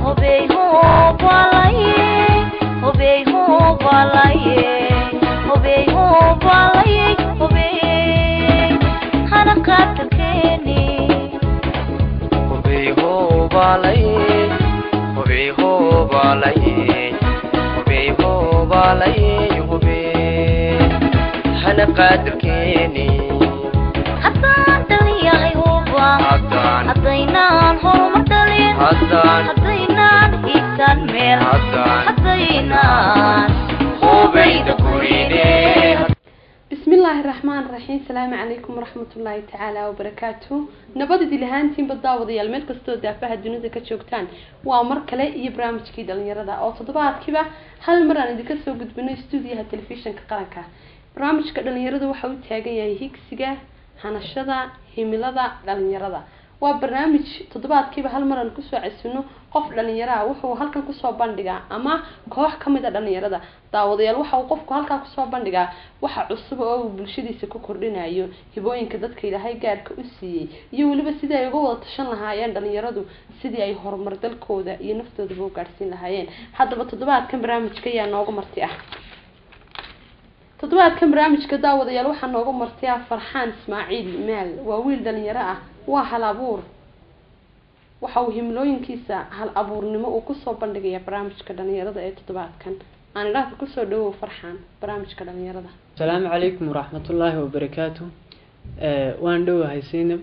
hobey hobalaye hobey hobalaye hobey hobalaye hobey hana qatarkeeni hubey hoobalaye hubey hoobalaye hubey hoobalaye hubey hana qaadirkeeni haddaan dhaliyahay huba haddaan haddaynaan horumar dhalin haddaan haddaynaan hiigsan meel haddaan haddaynaan hubayda kurine بسم الله الرحمن الرحيم السلام عليكم ورحمة الله تعالى وبركاته نبض دي لهانتين بالدعوة يا الملك كستو دافها الدنيا كتشوكتان وامر كلا يبرامج كيدا لنيردا او تضبعات كيبا هل مرة ندي كسو قد بنو استوديها التلفزيون كقرنكا برامج كدا لنيردا وحاو تاقا يا هيكسيغا هانشدا هميلدا لنيردا waa barnaamij toddobaadkiiba hal mar aan kusoo casino qof dhalinyaraha wuxuu halkan kusoo bandhigaa ama koox kamid a dhalinyarada daawadayaal waxa uu qofku halkaa kusoo bandhigaa waxa cusub oo uu bulshadiisa ku kordhinayo hibooyinka dadka ilaahay gaarka u siiyey iyo weliba sidii ay uga wada tashan lahaayeen dhalinyaradu sidii ay horumar dalkooda iyo naftoodaba u gaadhsiin lahaayeen haddaba toddobaadkan barnaamijka ayaa nooga marti ah toddobaadkan barnaamijka daawadayaal waxaa nooga marti ah farxaan ismaaciil maal waa wiil dhalinyaro ah waa hal abuur waxa uu himlooyinkiisa hal abuurnimo uu kusoo bandhigaya barnaamijka dhalinyarada ee toddobaadkan aan idhaahda kusoo dhawow farxaan barnaamijka dhalinyarada asalaamu calaykum waraxmatullaahi wabarakaatu Eh, waan dhowahay sinab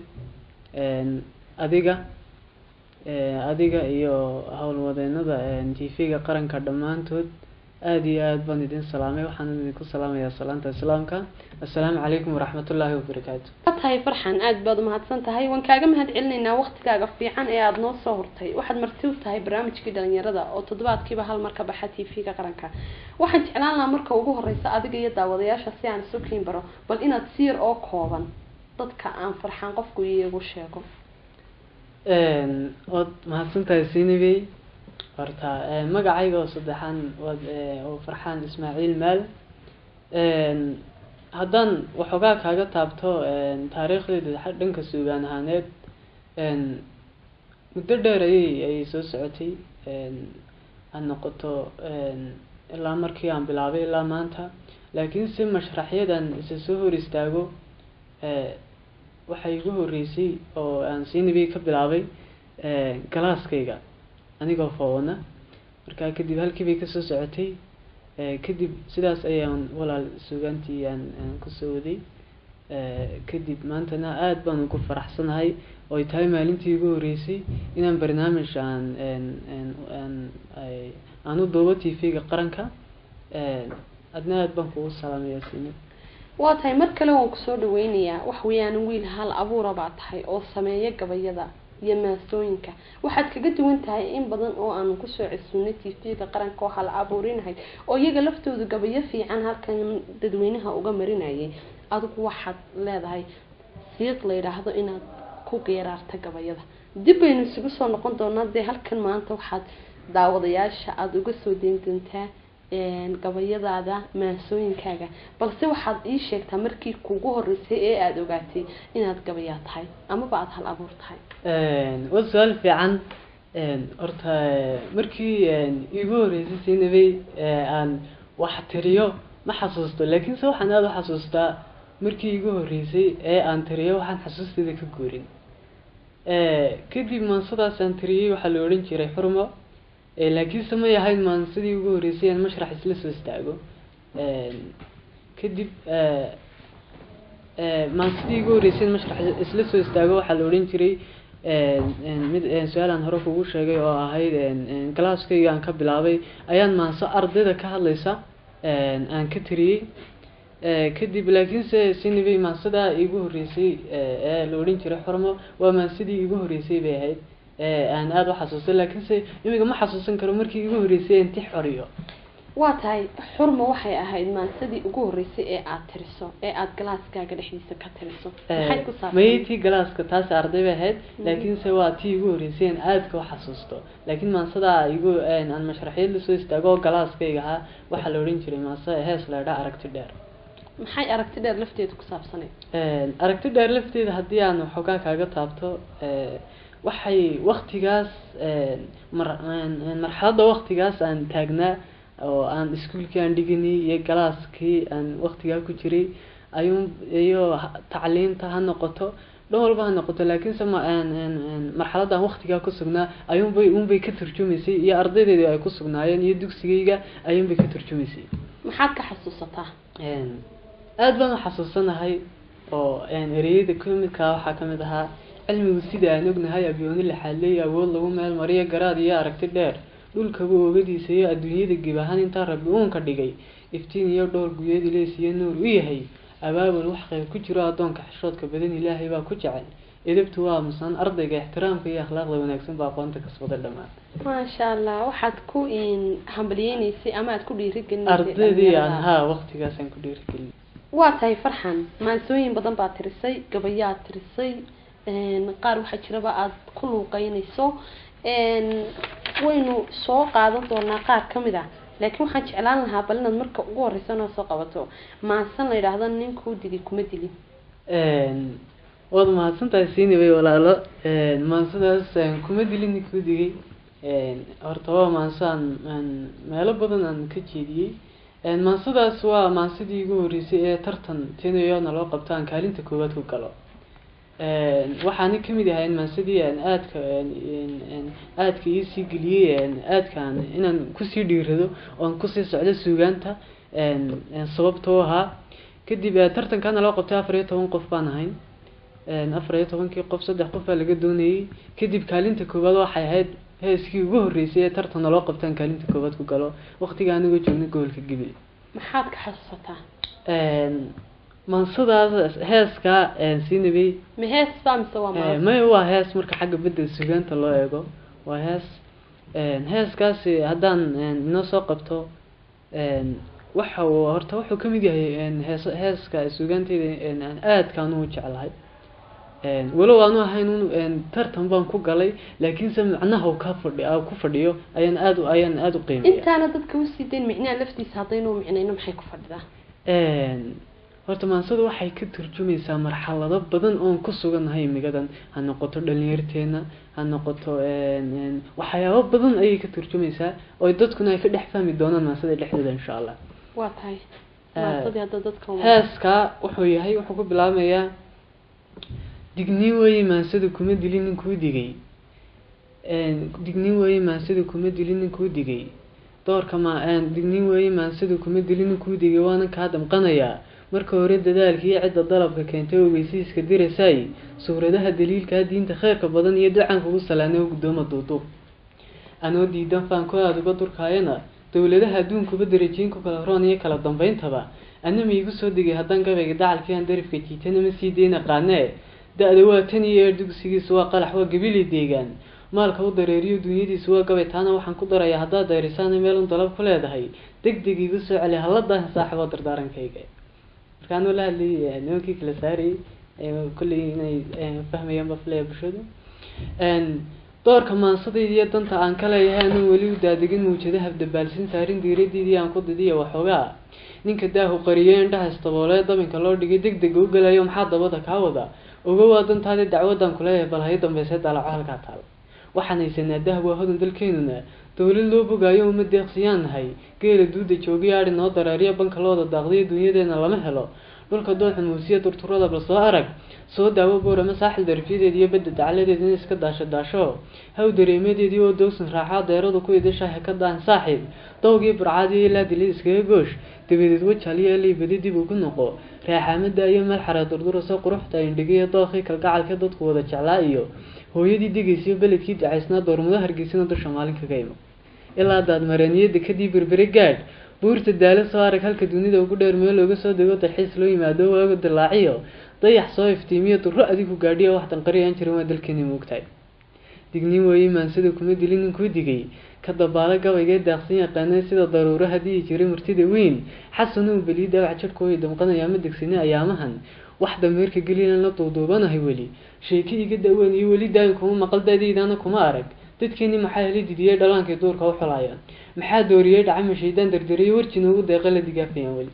adiga eh, adiga iyo howlwadeenada t v-ga qaranka dhammaantood aada iyo aada baan idin salaamay waxaan idinku salaamayaa salaanta islaamka assalaamu calaykum waraxmatullaahi wabarakaatu waa tahay farxan aada baad umahadsan tahay waan kaaga mahad celinaynaa waqtigaaga fiican ee aada noo soo hortay waxaad marti u tahay barnaamijkii dhalinyarada oo toddobaadkiiba hal mar ka baxa t v-ga qaranka waxaan jeclaan lahaa marka ugu horeysa adiga iyo daawadayaasha si aan isu kiin baro bal inaad si yar oo kooban dadka aan farxaan qofku iyagu sheego waad mahadsantahay sinibey horta eh, magacayga oo saddexaan waad eh, oo farxaan ismaaciil maal haddaan waxoogaa kaaga taabto taariikhdeyda xa- dhanka suugaan ahaaneed muddo dheer ayay ayay soo socotay ha noqoto ilaa markii aan bilaabay ilaa maanta laakiin si mashraxyadan isa soo hor istaago eh, waxay igu horeysay oo aan sinibey ka bilaabay galaaskayga anigoo foona markaa kadib halkii bay kasoo socotay Eh, kadib sidaas ayaan walaal suugaantii aan aan kusoo waday Eh, kadib maantana aada baan ugu faraxsanahay oo ay tahay maalintii igu horeysay inaan barnaamij aan aan- aan aan ay- aan u duubo t v-ga qaranka Eh, adna aada baan kugu salaamaya sini waa tahay mar kale waan kusoo dhaweynayaa wax weeyaan wiil hal abuura baa tahay oo sameeya gabayada iyo maasooyinka waxaad kaga duwan tahay in badan oo aanu kusoo cesubnay t v-ga qaranka oo hal abuurinahay oo iyaga laftoodu gabayo fiican halkan dadweynaha uga marinayay adigu waxaad leedahay siiq la yidhaahdo inaad ku geeraarta gabayada dib baynu isugu soo noqon doonaa dee halkan maanta waxaad daawadayaasha aada uga soo deyn doontaa een, gabayadaada maasooyinkaaga balse waxaad ii sheegtaa markii kugu horeysay ee aada ogaatay inaad gabayaa tahay amaba aada hal abuur tahay waa su-aal fiican horta markii iigu horeysay sinabey aan wax tiriyo ma xasuusto laakiinse waxaan aada u xasuustaa markii iigu horeysay ee aan tiriyo waxaan xasuusteeda ka guurin kadib maansadaas aan tiriyey waxaa la odhan jiray xurmo Eh, laakiinse may ahayd maansadii ugu horeysay aan mashrax isla soo istaago kadib eh, eh, maansadii ugu horeysay aan mashrax isla soo istaago waxaa la odhan jiray mid su-aal aan hore kugu sheegay oo ahayd galaaskayga aan ka bilaabay ayaan maanso ardayda ka hadlaysa aan ka tiriyey kadib laakiinse sinibay maansadaa iigu horeysay ee la odhan jiray xormo waa maansadii iigu horeysay bay ahayd aan aada u xasuustay laakiinse imiga ma xasuusan karo markii iigu horeysay inti xoriyo waa tahay xurma waxay ahayd maansadii ugu horeysay ee aada tiriso ee aada galaaskaaga dhexdiisa ka tiriso maxay ku saabsan maytii galaaska taas arday bay ahayd laakiinse waa tii igu horeysay aan aadka u xasuusto laakiin maansadaa igu aan mashraxiyad lasoo istaago oo galaaskayga ahaa waxaa la odhan jiray maansa hees la idhaa aragti dheer maxay aragti dheer lafteeda ku saabsaneyd aragti dheer lafteeda haddii aan waxoogaa kaaga taabto waxay waktigaas mar marxaladda waktigaas aan taagnaa oo aan iskuolkii aan dhiganay iyo galaaskii aan waktigaa ku jiray ayuun iyo tacliinta ha noqoto dhan walba ha noqoto laakiinse ma marxaladda aan waktigaa ku sugnaa ayuunbay unbay ka turjumaysay iyo ardaydeedii ay ku sugnaayeen iyo dugsigayga ayuunbay ka turjumaysay maxaad ka xasuusataa aada baan u xasuusanahay oo ereyada kamidkaa waxaa kamid ahaa cilmigu sida aan ognahay abyooni laxaadley awood lagu meel mariyo garaad iyo aragti dheer dhulkaba oogadiisa iyo adduunyada gib ahaan intaa rabbi uunka dhigay iftiin iyo dhowr guyeed ileys iyo nuur u yahay abaabul wax qayb ku jiro addoonka xishoodka badan ilaahay baa ku jecel edabtu waa musan ardayga ixtiraamka iyo akhlaaqda wanaagsan baa aqoonta kasbada dhammaan maasha allah waxaad ku hambaliyeyneysay ama aad ku dhiirigelinaysay ardaydii aan dhalinyarada. haa waktigaasaan ku dhiirigelin waa tahay farxan maansooyin badan baad tirisay gabayaad tirisay een, qaar waxaa jiraba aada ku luuqeynayso een, waynu soo qaadan doonaa qaar ka mid ah laakiin waxaan jeclaan lahaa bal inaad marka ugu horeysa noo soo qabato maansan la yidhaahdo ninkuu dili kuma dilin Een, waad mahadsantahay siinibay walaalo Een, maansadaas een, kuma dilin ninkuu digay Een, horta waa maanso aan aan meelo badan aan ka jeediyey Een, maansadaas waa maansadii igu horeysay ee tartan tinayoona loo qabto aan kaalinta koowaad ku galo Een, waxaana kamid ahay maansadii aan aadka een, een, een, aadka iisii geliyey een, aadkaan inaan kusii dhiirado oon kusii socdo suugaanta een, een, sababtoo ahaa kadib eh, tartankaana loo qabtay afar iyo toban qof baan ahayn Een, afar iyo tobankii qof saddex qof baa laga doonayey kadib kaalinta koowaad waxay ahayd heeskii ugu horeysay ee tartanna loo qabtaan kaalinta koowaad ku galo waqtiga anigoo joogna gobolka gibil maxaad ka xasuusataa Een, maansadaas heeska een, siinabay ma hees baa mise waa Eh, maanso may waa hees marka xagga bedel sugaanta loo eego waa hees Een, heeskaasi haddaan een, inoo soo qabto een, waxa uu horta wuxuu kamid yahay een, hees heeska sugaanteyda een, aan aadkaan u jeclahay Een, walow aanu ahayn un een, tartan baan ku galay laakiinse macnaha uu ka fadhi aa ku fadhiyo ayaan aad u ayaan aad u qiimeeya intaana dadka usii dayn micnaha laftiisa haddaynu micnayno maxay ku fadhidaa Een, horta maansadu waxay ka turjumaysaa marxalado badan oon ku sugannahay imigadan ha noqoto dhalinyarteena ha noqoto een, een, waxyaabo badan ayay ka turjumaysaa oo dadkuna ay ka dhex fahmi doonaan maansada dhexdeeda insha allah waa tahay Eh, maansadii hadda dadka waa- heeska wuxuu yahay wuxuu ku bilaabmayaa digniin weeye maansada kuma dilin ninkuu digay Een, digniin weeye maansada kuma dilin ninkuu digay doorka ma een, digniin weeye maansada kuma dilin ninkuu digay waana kaa damqanayaa marka hore dadaalkii cidda dalabka keentay ogeysiiska dirasaay suuradaha daliilkaa diinta kheyrka badan iyo ducaan kugu salaanay oo guddooma duuduub anoo diidan faanko aada uga durkaayana dowladaha adduunkuba darajiin ku kala roon iyo kala dambayntaba ana ma igu soo degay haddaan gabayga dacalkii aan darifka jiitana ma sii deyna qaanee da-da waa tan iyo eer dugsigiisu waa qalax waa gabili deegaan maalka u dareeriyo dunyadiisu waa gabay taana waxaan ku darayaa haddaad dayrisaana meel un dalab ku leedahay deg deg igu soo celi halladahan saaxibo dardaarankayga markaanuu la hadlayay nimankii kala saarayay ee kolley inay eh, fahmayaan bafleya bulshadu Een, doorka maansadaydii iyo danta aan ka leeyahay anuu weli u daadegin muujadaha dabaalsin saarin diiradiidii aan ku didiya waxoogaa ninka daahu qariyay indhaha istaboolee dabinka loo dhigay deg dega u gelayo maxaa dabada kaa wada oga waa dantaadii dacwadan kuleeyahay bal hay dambeysee daalaco halkaa taal waxaan haysanaa dahab waa hodan dalkeenuna dowlad loo bogaayo uma deeqsiyaan nahay geela duuda joogiyo adhi noo dareeriya banka looda daaqdiyo dunyadeena lama helo dhulka doonxun muusiya turturada bal soo arag soo daawo boorama saaxil darafyadeed iyo badda dacaladeed in iska daasho daasho haw dareemadeedii oo dowsan raacaa deeradu ku idashaha ka daahan saaxiib dowgii burcaadii ilaa dilid iskaga goosh dabadeed wajaaliyo elay badi dib ugu noqo raaxaamada iyo meel xaree durdurasa quruxda indhigiyo dookii kalgacalka dadku wada jeclaa iyo hooyadii degaysiyo beledkii dacaysnaa doormado hargeysana dusha maalin kaga imo ilaa daad mareeniyada kadib berbere gaadh buurta daalo soo arag halka dunida ugu dheer meel looga soo dego dalxiis loo yimaado waaga dilaaciyo dayax soo iftiimiyo duro adigu gaadhiyo wax danqari aan jirin waa dalkeeni moogtahay digniin weeye maansada kuma dilin ninkuu digay ka dabaalo gabaygee daaqsan yaqaanay sida daruuro haddii jiray murtida weyn xasanuu beliyi dabac jadhkooyi damqanayaa ma degsani ayaamahan wax dameerka gelilan la duuduubanahay weli sheeki iga daweyn iyo weli daayin kuma maqal daadaydaana kuma arag dadkeeni maxaa heli didiyey dhalaankay duurka u xulayaan maxaa dooriyey dhacama shaydaan dardariyey warji noogu deeqa la digaafayaan weli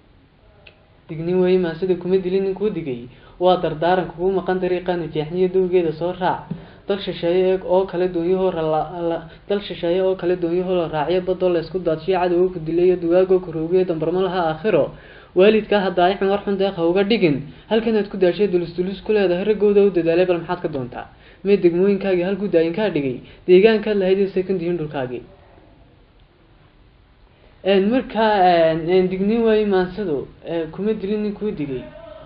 dignin weeye maansada kuma dilin ninkuu digay waa dardaaran kugu maqan dariiqaana jeexniyo dowgeeda soo raac dal shisheeye oo kale doonyahoo rala dal shisheeye oo kale doonyahoo la raaciyo badoo la isku daadshiyo cadowga ku dilayo dugaagoo karoogiyo dambarmo laha aakhiro waalidkaa hadaayixin war xun deeq ha uga dhigin halkanaad ku daashay dulus dulus ku leedahay raggooda u dadaalay bal maxaad ka doontaa mee degmooyinkaagii halkuu daayinkaa dhigay deegaankaad lahayd ee secondihin dhulkaagii markaa dignin waaye maansadu kuma dilin nin kuu digay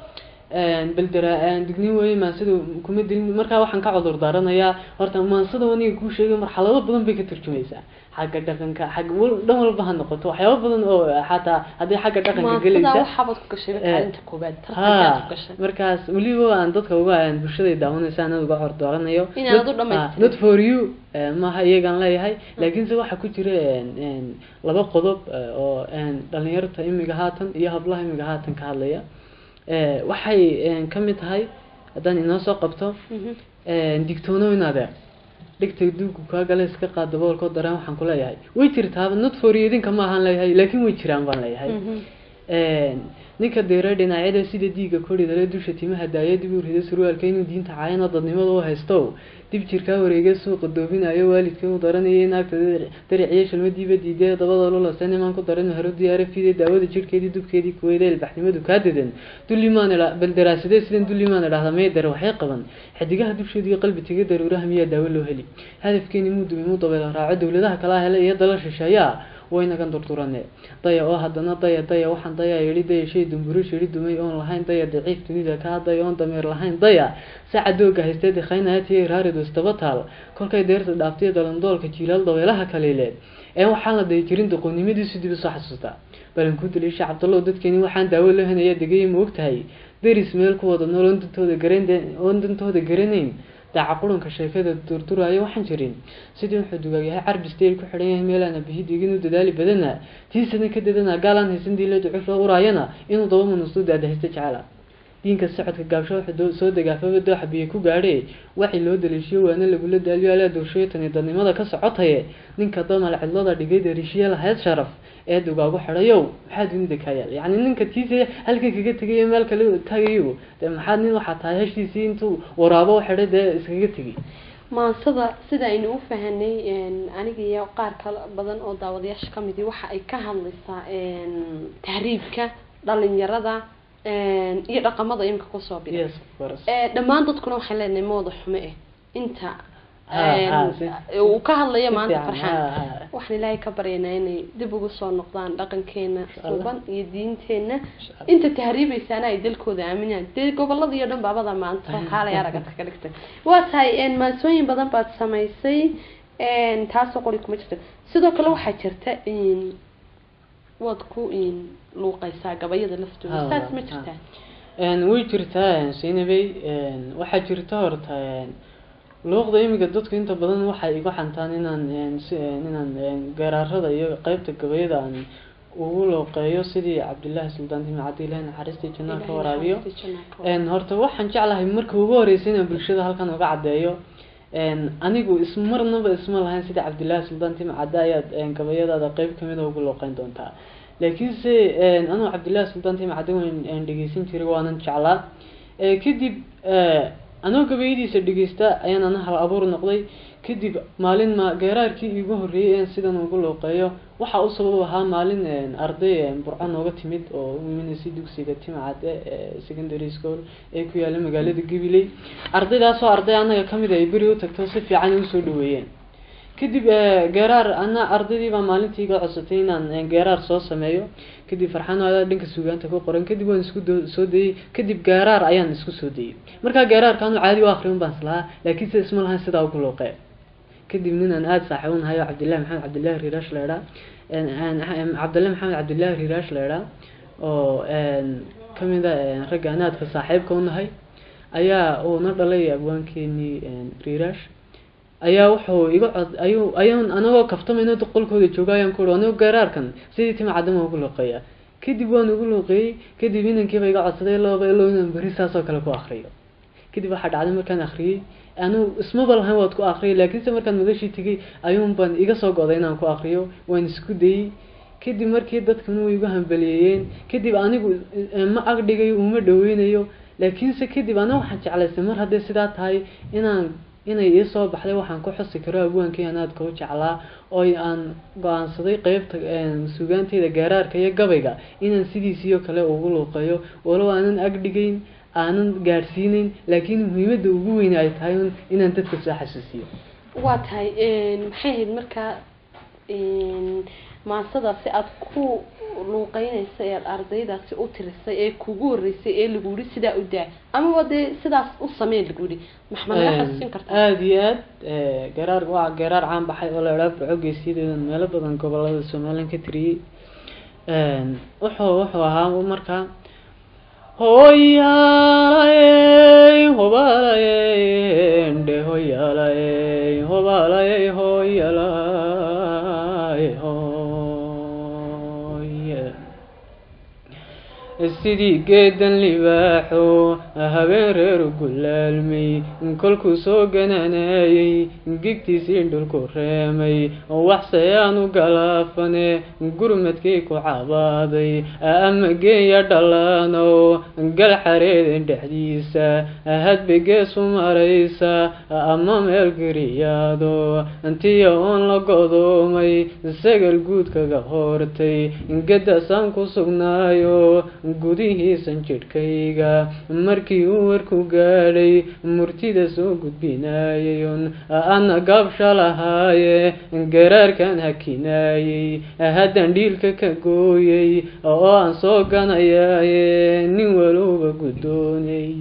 beldera dignin waaye maansadu kuma dilin markaa waxaan ka cudur daaranayaa horta maansada aniga kuu sheegay marxalado badan bay ka turjumaysaa xagga dhaqanka xagga wal- dhan walba ha noqoto waxyaaba badan oo xataa haddii xagga dhaqanka maansada gelaysa waxaabad ku gashay Eh, kaalinta koobaad tartankaad ku ha gashay markaas weliba aan dadka uga aan bulshada daawanaysa anad uga cordoranayo Inaad Not- u dhamaystirin. ah, not for you eh, maaha iyagaan leeyahay laakiinse waxaa ku jira en, en, laba qodob eh, oo en, dhalinyarta imiga haatan iyo hablaha imiga haatan ka hadlaya Eh, waxay en, ka mid tahay haddaan inoo soo qabto Mhm. en, digtoonow in adeer dhigta duugu kaa gale iska qaad daboolkoo dareen waxaan ku leeyahay way jirtaaba not for you idinka ma ahaan leeyahay laakiin way jiraan baan leeyahay Mhm. ninka deera dhinacyada sida diiga koridale dusha timaha daaya dib u rida surwaalka inuu diinta caayana dadnimada u haysto dib jirkaa wareega suuqa doobinayo waalidka u daranaya naagta dariciyo shalmadiiba diidee dabada lulase nimaan ku daran haro diyaara fide daawada jirhkeedii dubkeedii kuweyda ilbaxnimadu kaa dedan dullimaan idha bal daraasadee sidan dullimaan idhahda may dare waxay qaban xidigaha dusheedu iyo qalbi tiga daruuraha miyaa daawo loo heli hadafkeeni muu dumay muu dabeela raaco dowladaha kalaa hele iyo dala shisheeyaa waynagan durdurane daya oo haddana daya daya waxaan daya yidhi daya shay dumburo shiri dumay oon lahayn daya daciif dunida kaa daya oon dameer lahayn daya saca dooga haystee dikhaynaya tiya raaridu istaba taal kolkay deerta dhaaftay dalandoolka jiilaal dabeelaha kaliileed ee waxaan la dayi jirin doqonnimadiisu dib usoo xasuustaa balan ku daliisha cabdallow dadkeeni waxaan daawo loo henaya degaya ma ogtahay deris meel ku wada nool oon dantooda garan oon dantooda garanayn daaca qurunka sheekada durduraayo waxaan jirin sidii wuxuu dugaagyahay carbi stayl ku xidhan yahay meelaana bihidhigin u dadaali badana tiisana ka dadana gaalaan haysan diila ducuf loo uraayana inuu daba manustu daadahaysta jecela diinka socodka gaabsho wuxuu doo- soo degaafaba dooxa biyo ku gaadhe waxii loo daliishiyo waana lagula daaliyo alaa doorshayo tani dadnimada ka socotaye ninka damal cidlada dhigay dariishiye lahayd sharaf ee dugaagu xidhayow maxaa dunida kaa yaal yacni ninka tiisa halka kaga tegayo meel kale tagayo dee maxaa nin waxaa tahay heshiisii intuu waraabo u xidhay dee iskaga tegay maansada sida aynu u fahanay een, aniga iyo qaar kale badan oo daawadayaasha ka midi waxa ay ka hadlaysaa een, tahriibka dhalinyarada een, iyo dhaqamada imika kusoo biray yes of course ee dhammaan dadkuna waxay leenahay mooda xume eh inta Ha, een, ha, si- uu ka hadlayo si maanta fiican, farxaan ha, ha. waxaan ilaahay ka baryaynaa inay dib ugu soo noqdaan dhaqankeena Allah. suuban iyo diinteena Insha Allah. inta tahriibaysaana ay dalkooda aaminaan dee gobolada iyo dhan baabada maanta oo kaalay aragata ka dhigtay waa tahay een, maansooyin badan baad samaysay een, taasoo qori kuma jirta sidoo kale waxaa jirta in waad ku in luuqaysaa gabayada laftooda Ha, saas ma ha. jirtaa Een, way jirtaa sinabey waxaa jirta horta een, luuqda imiga dadku inta badan waxay igu xantaan inaan een, si een, inaan een, geeraarada iyo qeybta gabayada aan ugu looqeeyo sidii cabdillaahi suldaan timi cabdillahi naxariistii jannaa ka waraabiyo een horta waxaan jeclahay marka ugu horeysa inaan bulshada halkan uga caddeeyo een anigu ismarnaba isma lahayn sida cabdillaahi suldaan timi cadde ayaad een gabayadaada qeyb kamid a ugu looqeyn doontaa laakiinse een anuu cabdillaahi suldaan timi cadde waan een dhegeysan jiray waanan jeclaa ee kadib ee anoo gabayadiisa dhegeysta ayaan ana hal abuur noqday kadib maalin ma geeraarkii iigu horreeyay een sidan ugu looqeeyo waxa u sabab ahaa maalin een arday een burco nooga timid oo u imanaysa dugsiga timcadde ee secondary school ee ku yaalla magaalada gabiley ardaydaasoo arday anaga ka mid ay beri u tagto si fiican ay usoo dhaweeyeen kadib ee, geeraar ana ardaydii baa maalintii iga codsatay inaan een, geeraar soo sameeyo kadib farxaan adaa dhanka suugaanta ku qoran kadib waan isku do- soo dayey kadib geeraar ayaan isku soo dayey markaa geeraarka anu caadi u akrin baan islahaa laakiinse isma lahayn sidaa ugu looqee kadib nin aan aada saaxiib u nahay oo cabdillahi maxamed cabdillahi riiraash la idhaa cabdillahi maxamed cabdillahi riiraash la idhaa oo een, ka mid a een, ragga aan aadka saaxiibka u nahay ayaa uu na dhalay abwaankeenii een, riiraash ayaa wuxuu iga cod ayuu ayaan anagoo kaftamayno qolkooda jooga ayaan ku uhi anigo geeraarkan sidii tima cadama ugu looqeeya kadib waan ugu looqeeyey kadib inankiiba iga codsaday looba ilo inaan beri saasoo kale ku akriyo kadib waxaa dhacday markaan akhriyey anu ismaba lahayn waad ku akhriyay laakiinse markaan madashii tegay ayuun baan iga soo goday inaan ku akriyo waan isku dayey kadib markii dadkuna way igu hambaliyeeyeen kadib anigu eh, ma agdhigayo uma dhaweynayo laakiinse kadib ana waxaan jeclaystay mar haddii sidaa tahay inaan inay ii soo baxday waxaan ku xusi karo abwaankii anaadka u jeclaa oo aan go-aansaday qeybta sugaanteyda gaaraarka iyo gabayga inaan sidiisiyo kale ugu luuqeeyo walow aanan agdhigeyn aanan gaadhsiineyn laakiin muhiimada ugu weyn ay tahay un inaan dadka soo xasuusiyo waa tahay maxay ahayd markaa maasadaasi aada ku luuqeynaysa ee aada ardaydaasi u tirisay ee kugu horeysay ee lagu yihi sidaa u daa amaba dee sidaas u sameen lagu yihi maxma naga xasuusin kartaa aada iyo aad garaar waa garaar caan baxay oo la idhaa burco geesiyadeedan meelo badan gobolada somalilan ka tiriyey wuxuu wuxuu ahaa markaa hoyaalayey hobalayey ndhe hoyaalayey hobalayey hoyaalay hoye sidii geedan libaaxo habeen reeru gulaalmay kolkuu soo gananayey gigtiisii dhulku reemay waxsayaanu galaafane gurmadkii ku cabaaday ama geeya dhalaanow gal xareeden dhexdiisa hadba geesu maraysa ama meel geriyaado tiya oon la godoomay sagal guud kaga hortay gedasaan ku sugnaayo gudihiisan jidhkayga markii uu warku gaadhay murtida soo gudbinaayayun ana gaabsha lahaaye garaarkan hakinaayey haddan dhiilka ka gooyey oo aan soo ganayaaye nin walowba guddoonay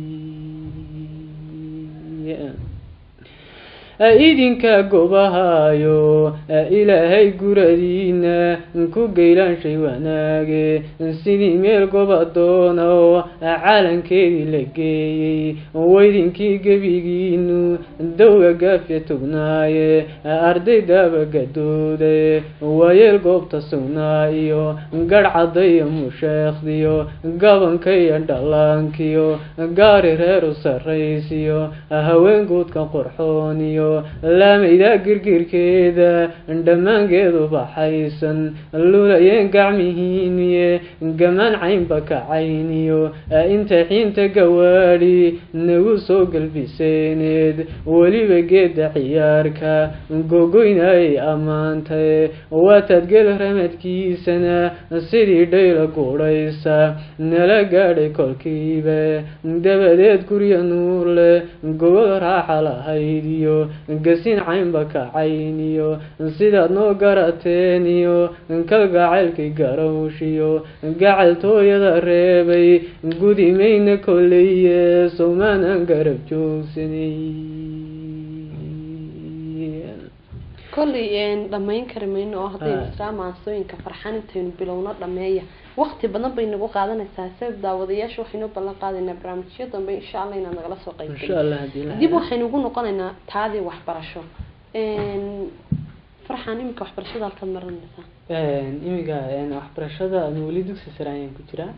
idinka gobahayo ilaahay guradiina ku geylaanshay wanaage sidii meel gobadoono calankeedii la geeyey weydinkii gebigiinu dowga gaafya tugnaaye ardaydaaba gadooda waayeel goobta sugnaa iyo garh caddayo musheekhdiyo gabankayo dhallaankiyo gaari reeru sarraysiyo haween guudka qorxooniyo laamaydaa girgirkeeda dhammaangeedu baxaysan lulayeen gacmihiiniye gamaan caynba kacayniyo inta xiinta gawaadhi nagu soo galbiseeneed weliba geeda ciyaarka gogoynayay ammaantay waataad gel ramadkiisana sidii dhayla guudhaysa nala gaadhay kolkiiba dabadeed gurya nuur leh gogol raaxa lahaydiyo gasin caynba kacayniyo sidaad noo garateeniyo kalgacaylkii garowshiyo gacaltooyada reebay gudimayna kolleye sowmaanaan garab joogsanay kollay dhamayn kari mayno oo haddaynu israa maansooyinka farxan intaynu bilowno dhameeya waqti badan bay nagu qaadanaysaa sabab daawadayaasha waxaynu ballan qaadaynaa barnaamijyo dambe insha allah inaad nagala soo qayb insha allah haddii la dib waxaynu ugu noqonaynaa taadii waxbarasho farxan iminka waxbarashada halkaad marinaysaa imiga waxbarashada anu weli dugsi sare ayaan ku jiraa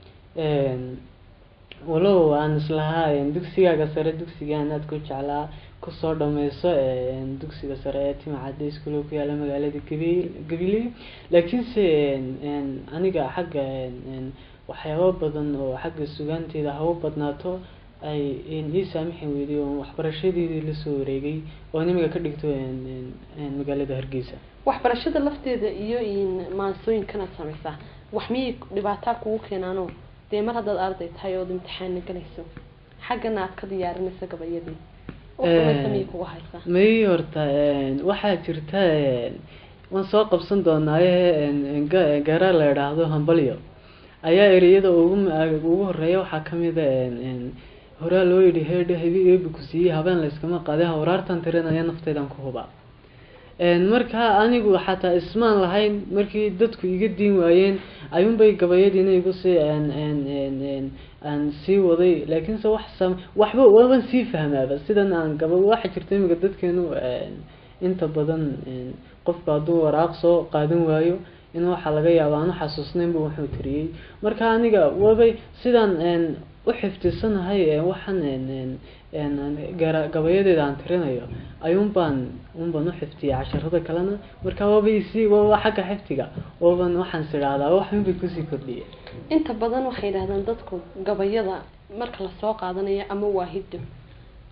walow aan islahaa dugsigaaga sare dugsigaan aad ku jeclaa kusoo dhameyso dugsiga sare ee timacadda iskuul ku yaala magaalada gabil gabiley laakiinse aniga xagga waxyaabo badan oo xagga sugaanteeda haba badnaato ay ii saamixi weyday oo waxbarashadeedii lasoo wareegay oo imiga ka dhigto magaalada hargeysa waxbarashada lafteeda iyo maansooyinkanaad sameysaa wax miyay dhibaataa kugu keenaano dee mar haddaad arday tahay ood imtixaanna galayso xaggana aad ka diyaarinayso gabayadii miyay kugu haysaa may horta waxaa jirta waan soo qabsan doonaaye garaa la idhaahdo hambalyo ayaa ereyada ugu ugu horeeya waxaa kamid a horaa loo yidhi heedha habi eebi ku siiyey habeen layskama qaade hawraartan tirinaya nafteydan ku hubaa markaa anigu xataa ismaan lahayn markii dadku iga diin waayeen ayuunbay gabayadiina igu sii aan sii waday laakiinse wax sam waxba waban sii fahmaaba sidan aan gaba waxa jirta imika dadkeenu inta badan qofku hadduu waraaq soo qaadan waayo in waxaa laga yaaba aan uxasuusnaynba wuxuu tiriyey marka aniga wabay sidaan u xifdisanahay waxaan gabayadeeda aan tirinayo ayuun baan un baan u xifdiyay casharada kalena marka waabay si waaba xagga xifdiga waban waxaan is idhaahdaa waxun bay kusii kordhiyay inta badan waxay yidhahdaan dadku gabayada marka lasoo qaadanayo ama waa hiddo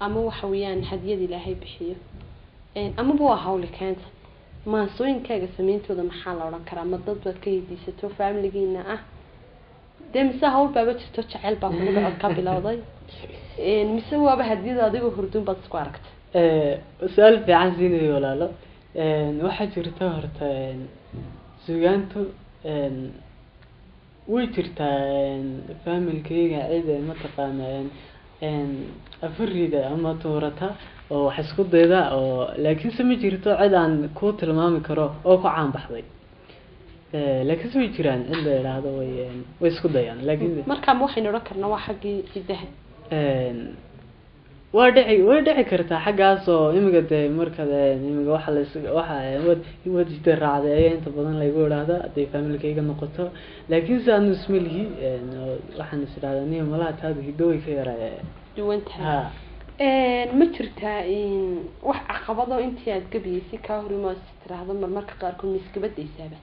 ama waxa weeyaan hadiyad ilaahay bixiyo Een, amaba waa hawli keenta maansooyinkaaga sameyntooda maxaa la odhan karaa ma dad baad ka hediisato familigiina ah dee mise hawl baaba jirto jaceyl baa kugu dhacod ka bilowday Een, mise waaba hadiyada adigoo hurdun baad isku aragtay Eh, su-aal fiican siinayo walaalo Een, waxaa jirta horta een, sugaantu een, way jirtaa een, familkayga cid ee mataqaana een, een, afarida ama tuurata oo wax isku dayda oo laakiinse ma jirto cid aan ku tilmaami karo oo ku caan baxday Eh, laakiinse way jiraan cid la idhaahdo way een, way isku dayaan laakiin markaa ma waxaynu odhan karnaa waa xaggii hidaha Een, waa dhici way dhici kartaa xaggaas oo imiga dee marka dee imiga waxa la waxa wad wad hidda raacday ayaa inta badan laygu idhaahdaa hadday familkayga noqoto laakiin se anu isma lihi een, oo waxaan is idhahdaa niyo malaha taada hiddo way ka yaraa duwan tahay ha Een, ma jirtaa in wax caqabado intii aad gabiyeysay kaa horimo is tiraahdo marmarka qaarkood ma iska badaysaaba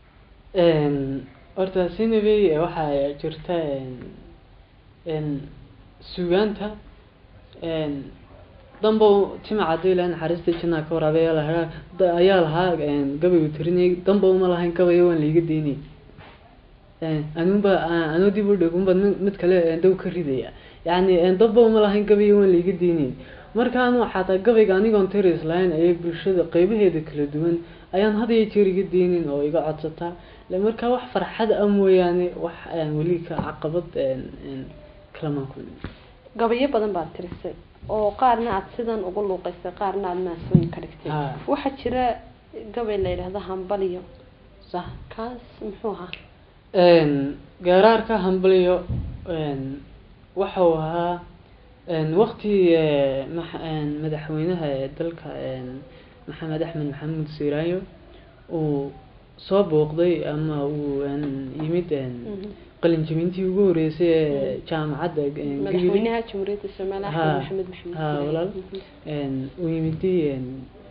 Een, horta sinabey waxaa jirta een, een, sugaanta een, dambow tima cadday ilahay naxariista jannaa ka waraabay ayaa lahaa da- ayaa lahaa een, gabaygu tirinayay dambow ma lahayn gabayo waan liiga daynay anuunba anuu dib u dhig unba mid mid kale een, dow ka ridaya yacni een, dambow ma lahayn gabayo waan liiga daynay markaan xataa gabayga anigoon tiris lahayn ayay bulshada qeybaheeda kala duwan ayaan had iyo jeer iga deynin oo iga codsataa Le- marka wax farxad ah mooyaane wax een, weli ka caqabad een, een, kalamaan kulmin gabayo badan baad tirisay oo qaarna aad sidan ugu luuqaysay qaarna aad maasooyin ka dhigtay Ha. waxaa jira gabay la yidhaahdo hambaliyo sax kaas muxuu ahaa Een, gaaraarka hambalyo een, waxau ahaa een, waqti ee, max- een, madaxweynaha ee dalka een, maxamed axmed maxamuud siiraayo uu soo booqday ama uu een, yimid een, Mhm. qalinjabintii ugu horeysay ee jaamacadda een, Gibili. madaxweynaha jamhuuriyadda soomaaliya Ha. axmed maxamed maxamed Ha, Siiraay. walaal. Mhm. een, uu yimiday een,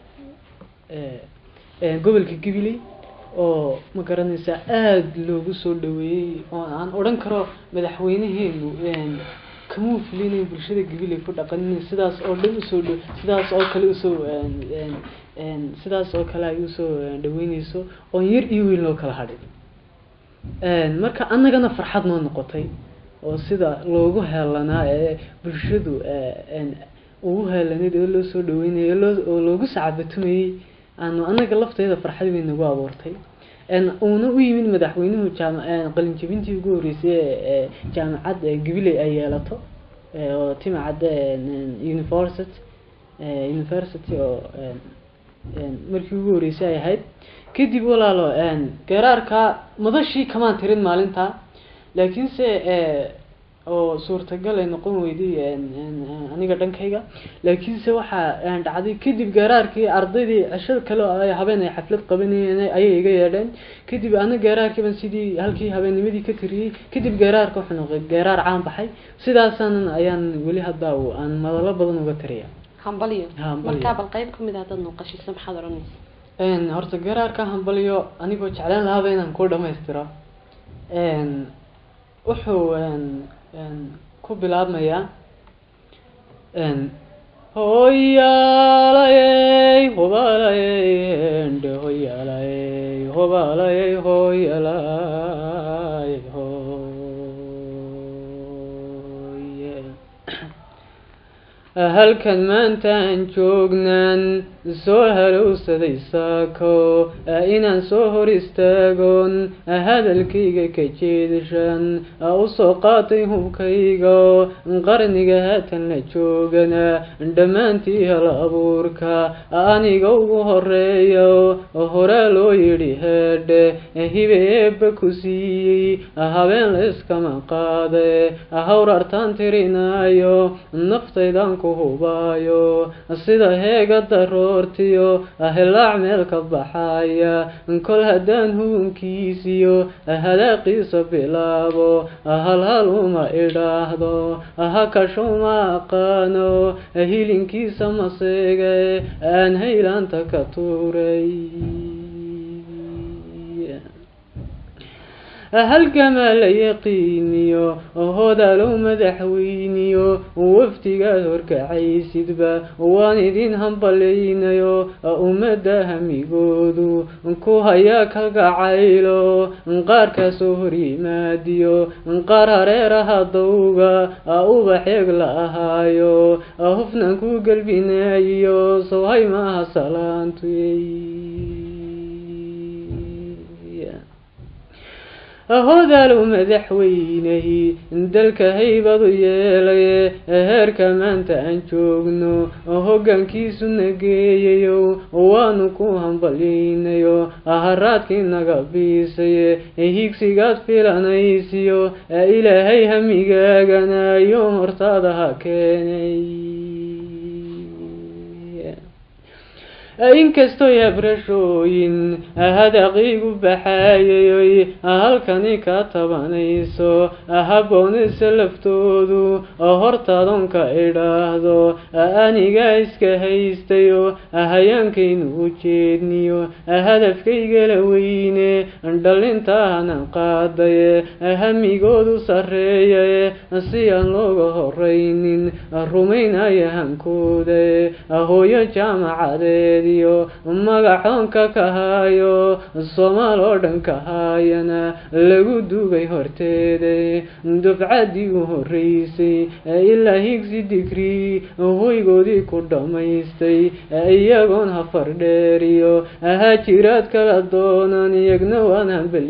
ee, een, gobolka Gibili oo ma garanaysaa aada loogu soo dhaweeyey oo aan odhan karo madaxweynaheenu een, kamuu filinayn bulshada Gibili ku dhaqanin sidaas oo dhan usoo dhow sidaas oo kale usoo een, een, een, sidaas oo kale ay usoo een, dhaweyneyso oon yar iyo weyn loo kala hadhin Een, marka annagana farxad noo noqotay oo sida loogu heelanaa ee bulshadu ee, een, ugu heelanayd oo loo soo dhaweynayo oo loo- oo loogu sacabatumayey aanu annaga lafteeda farxad weyn nagu abuurtay Een, uuna u yimid madaxweynuhu jaama- een, qalinjabintii ugu horeysay ee ee jaamacadda ee Gabiley ay yeelato ee, oo timacadda een, een, university ee, university oo een, een, markii ugu horeysay ay ahayd kadib walaalo een, garaarka madashii kamaan tirin maalinta laakiinse ee, oo suurtagal ay noqon weyday een, een, een, aniga dhankayga laakiinse waxaa een, dhacday kadib garaarkii ardaydii cesho kale oo ay habeen ay xaflad qabanayeen ayay iga yeedheen kadib ana garaarkii baan sidii halkii habeennimadii ka tiriyey kadib garaarka wuxuu noqday garaar caan baxay sidaasaanan ayaan weli hadda u- aan madalo badan uga tiriya hambaliyo Hambaliyo. markaa bal qayb kamid ah dad nuuqashiisa maxaad odhanaysa Een, horta garaarka hambalyo anigoo jeclaan lahaaba inaan ku dhammaystiro Een, wuxuu een, een, ku bilaabmayaa een, hoyaalayey hobaalayey ende hoyaalayey hobaalayey hoyaalayey hoye halkan maantaan joognaan soo halowsaday saako inaan soo hor istaagon hadalkayga ka jeedashan usoo qaatay hubkayga qarniga haatan la joogana dhammaantii hal abuurka aniga ugu horeeyo horaa loo yidhi heedhe hibeeba ku siiyey habeen la iskama qaade hawrartaan tirinaayo naftaydan ku hubaayo sida heega daroortiyo hilaac meel ka baxaya kol haddaan huunkiisiyo hadaaqiisa bilaabo halhal uma idhaahdo hakashuma aqaano hilinkiisa maseege aan haylaanta ka tuuray halgamaa la yaqiiniyo hodalow madaxweyniyo waftigaad horkacaysidba waan idin hambalaynayo ummadda hamigoodu ku hayaa kalgacaylo qaar kasoo hor yimaadiyo qaar hareeraha dawga ubaxeeg la ahaayo hufnan ku gelbinayiyo sowhay maaha salaantuy hodalow madaxweynehi dalka haybadu yeelaye heerka maanta aan joogno hoggaankiisu nageeyayo waanu ku hambalyaynayo haraadkii naga biisaye higsigaad filanaysiyo ilaahay hamigaaganayo hortaada ha keenay inkastoy habrashooyin hadaqiigu baxaayayoy halkani ka tabanayso habboonisa laftoodu hortaadonka idhaahdo anigaa iska haystayo hayaankaynu u jeedniyo hadafkaygala weyne dhalintaanan qaadaye hamigoodu sarreeyae si aan looga horaynin rumaynaya hankooda hooyo jaamacadeed magaxoonka ka haayo soomaal oo dhan ka haayana lagu dugay horteeda dufcaddii u horeysay ilaa higsi digrii hoygoodii ku dhammaystay iyagoon hafar dheeriyo hajiraad kala doonan iyagna waan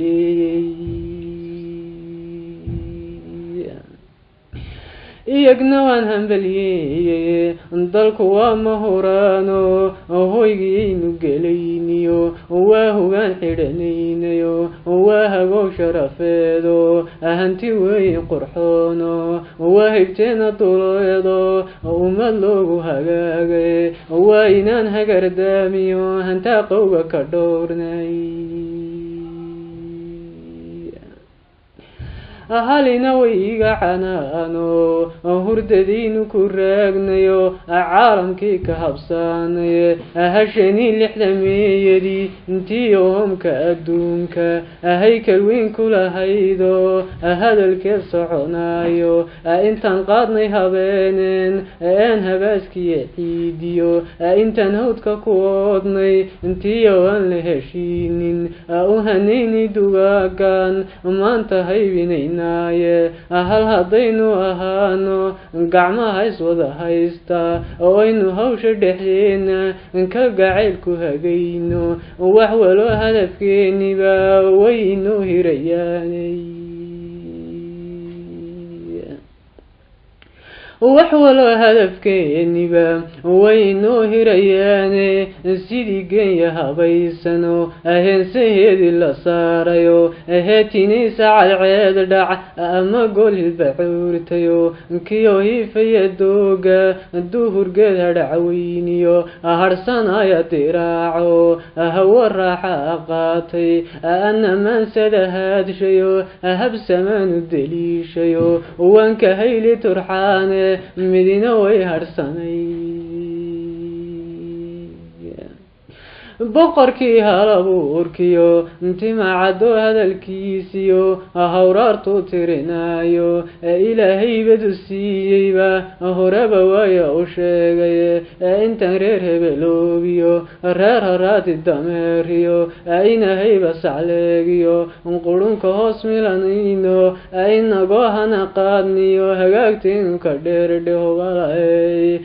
hambaliyeeyey iyagna waan hambalyeeyey dalku waa mahuraano hoygiyaynu gelayniyo waa hogaan xidhanaynayo waa hagow sharafeedo hanti weyn qurxoono waa hibteena duleedo ummad loogu hagaagay waa inaan hagardaamiyo hantaa qowga ka dhowrnay halina way iga canaano hurdadiinu ku raagnayo caalamkii ka habsaanaye hashanii lixdameeyadii intii ohomka adduunka haykal weyn ku lahaydo hadalkeed soconaayo intaan qaadnay habeeneen een habaaskiya ciidiyo intaan hawdka ku oodnay intiyo aan la heshiinin u hanayni dugaagan maanta haybinay hal haddaynu ahaano gacmaha iswada haysta oo aynu hawsha dhexdeena ka gacaylku hagayno wax walo hadafkeeniba way inoo hirayaanay wax walo hadafkeeniba way inoo hirayaane sidii geenya habaysano heensaheedii la saarayo heetinaysa cadceed dhac ama gol hilbacuurtayo kiyo hiifaya dooga duhurgeed hadhacweyniyo harsanaya diraaco hawo raaxa qaatay anamaansada haadshayo habsamaanu deliishayo waanka hayli turxaane midina way harsanay boqorkii halabuurkiyo timacadoo hadalkiisiyo hawraartuu tirinaayo ilaahaybadu siiyeyba horeba waaya u sheegay intaan reer hebeloobiyo reer haraati dameeriyo inahayba sacleegiyo qurunka hoos milanayno inagoo hana qaadniyo hagaagtaynu ka dheerdhehobalaey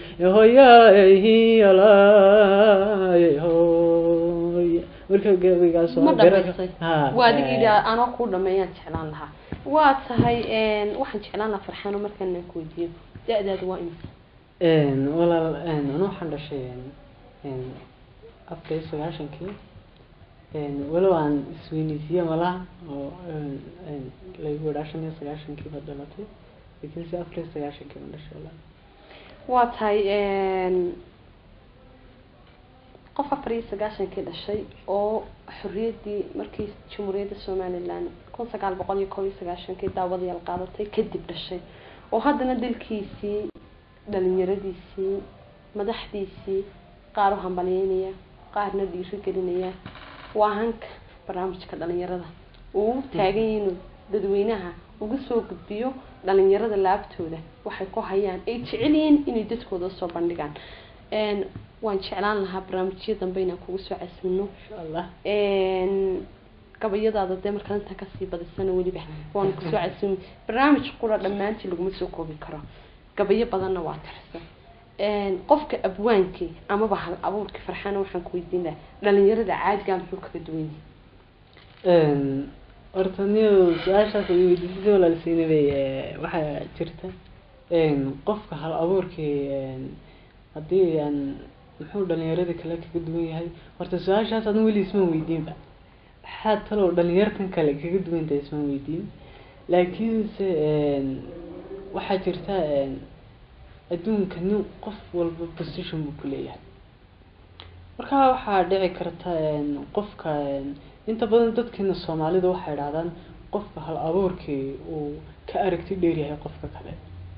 hoyaayhiyalaayho marka gabigaas ma dhamaystay waa adig idhi anoo kuu dhameeyaan jeclaan lahaa waa tahay waxaan jeclaan lahaa farxaano markaan aan ku weydiiyo da-daada waa imisa walaal anu waxaan dhashay afar iyo sagaashankii walow aan isweyneysiiye malaha oo lagu idhaa shan iyo sagaashankii baad dhalatay laakiin si afar iyo sagaashankii baan dhashay walaal waa tahay qof afar iyo sagaashankii dhashay oo xorriyaddii markii jamhuuriyadda somalilan kun sagaal boqol iyo kob iyo sagaashankii daawadayaal qaadatay kadib dhashay oo haddana dalkiisii dhalinyaradiisii madaxdiisii qaar u hambalyeynaya qaarna dhiiro gelinaya waa hanka barnaamijka dhalinyarada uu u taagan yahay inuu dadweynaha uga soo gudbiyo dhalinyarada laabtooda waxay ku hayaan ay jecel yihiin inay dadkooda soo bandhigaan Een, waan jeclaan lahaa barnaamijyo dambe inaan kugu soo casmino insha allah Een, gabayadaada dee markaa intaan kasii badisana weliba waan kusoo casumi barnaamij qura dhammaantii laguma soo koobi karo gabayo badanna waa tirsan Een, qofka abwaankii amaba hal abuurkii farxaana waxaan ku weydiin lahaa dhalinyarada caadigaa muxuu kaga duwan yahay Een, horta niyo su-aashaas ay weydiisay walaalsiina bay eh, waxaa jirta een, qofka hal abuurkii een, haddii aan muxuu dhalinyarada kale kaga duwan yahay horta su-aashaas adan weli ismaan weydiinba maxaa talow dhalinyartan kale kaga duwan tahay ismaan weydiin laakiinse een, waxaa jirta een, adduunka nin qof walba position buu ku leeyahay marka waxaa dhici karta een, qofka een, inta badan dadkeena soomaalida waxay idhahdaan qofka hal abuurkii uu ka aragti dheer yahay qofka kale